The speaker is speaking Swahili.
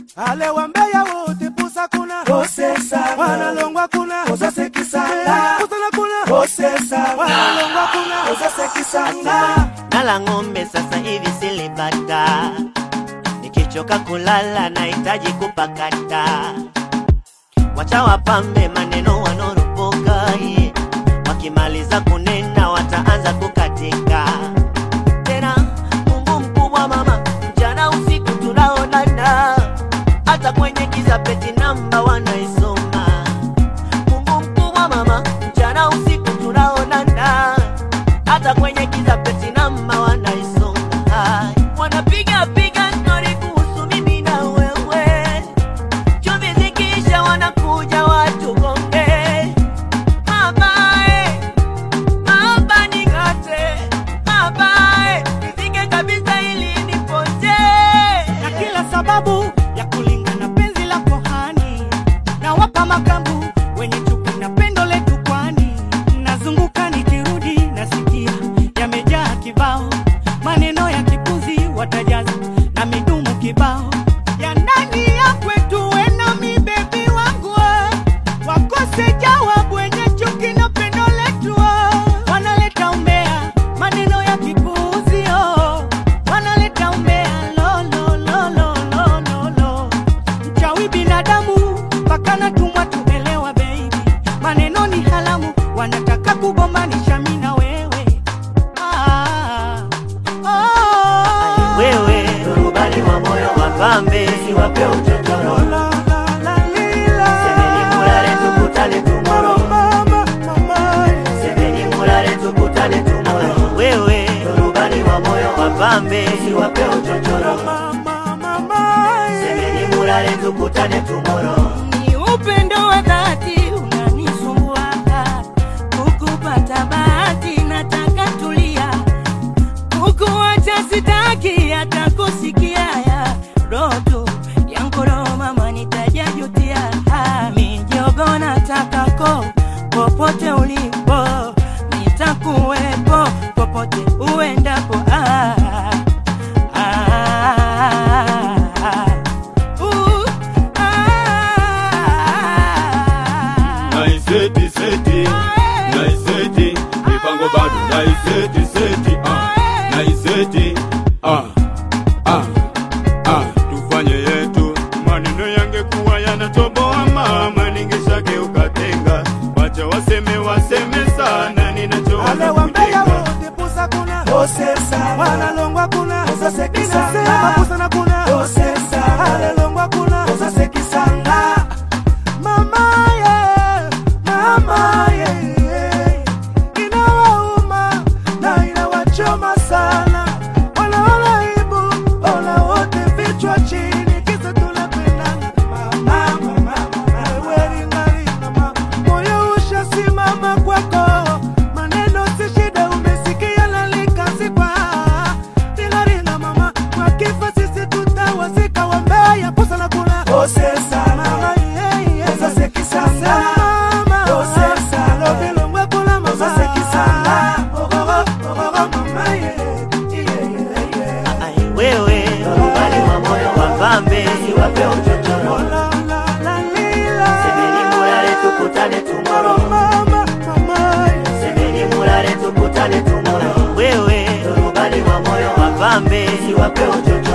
ale wambeya wote pusa kuna Kosesa wanalongwa kuna Kosase kisanga pusana kuna Kosesa wanalongwa kuna Kosase kisanga nala ng'ombe sasa hivi silipata, nikichoka kulala nahitaji kupakata. Wacha wapambe maneno wanorupuka, yeah. wakimaliza kunena wataanza kukatika tena. Mungu mkubwa mama, mchana usiku tunaonana, hata kwenye giza peti namba wanaisoma. Mungu mkubwa mama, mchana usiku tunaonana hata kwenye giza peti namba wanaisoma. Wanapiga piga stori kuhusu mimi na wewe, chumvi zikiisha wanakuja watu gonge mabae maba ningate mabae nifike kabisa ili nipotee na kila sababu ya kulingana penzi la kohani na wapa makambu wenye chuki na pendo letu kwani nazunguka nikirudi nasikia yamejaa kibao maneno ya kipuzi watajaza na midumu kibao ya ndani ya kwetu wenami bebi wangu we. wakose jawabu wenye chuki na pendo letu we. wanaleta umbea maneno ya kipuzi oh. wanaleta umbea lo, lo, lo, lo, lo, lo, lo. mchawi binadamu mpaka natumwa tuelewa bebi maneno ni halamu wanataka kugombanisha mi na wewe ah, oh. wewe rubani wa moyo wa pambe Siwape uchochoro La, la, la, lila. semeni mulale tukutane tumoro Mama, mama, semeni mulale tukutane tumoro wewe rubani wa moyo wa pambe Siwape uchochoro mama, mama, semeni mulale tukutane tumoro ni upendo wa dhati unanisumbua kukupata bahati nataka tulia kukuacha sitaki hata kusikia ya roto yankoro mama nitajajutia mijogo nataka ko popote ulipo nitakuwepo popote uendapo ah, ah, ah. Uh, ah. naiseti seti naiseti mipango bado naiseti seti ah naiseti ah ah ah tufanye yetu maneno yangekuwa yanatoboa mama ningeshageuka tenga wacha waseme waseme sana ale ninachowaza wambeya kujenga wote pusa kuna Kosesa wanalongwa kuna Kosase kisanga inasema pusana kuna Kosesa alelongwa kuna Kosase kisanga mama ye mama ye inawauma na inawachoma sana wanaona aibu ona wote vichwa chini kisa tunapendana mama mama wewe ringaringa mama moyo ushasimama kwako maneno si shida umesikia nalikazikwa ringaringa mama kwa kifo sisi tutawazika wambea pusa na kuna Kosesa mama ye ye Kosase kisanga mama Kosesa lobilongwe kula mama Kosase kisanga Ogogo Ogogo mama ye Yeah yeah yeah Ai, wewe rubani wa moyo wa pambe Siwape uchochoro la la la lila semeni mulale tukutane tumoro mama mama semeni mulale tukutane tumoro wewe rubani wa moyo wa pambe Siwape uchochoro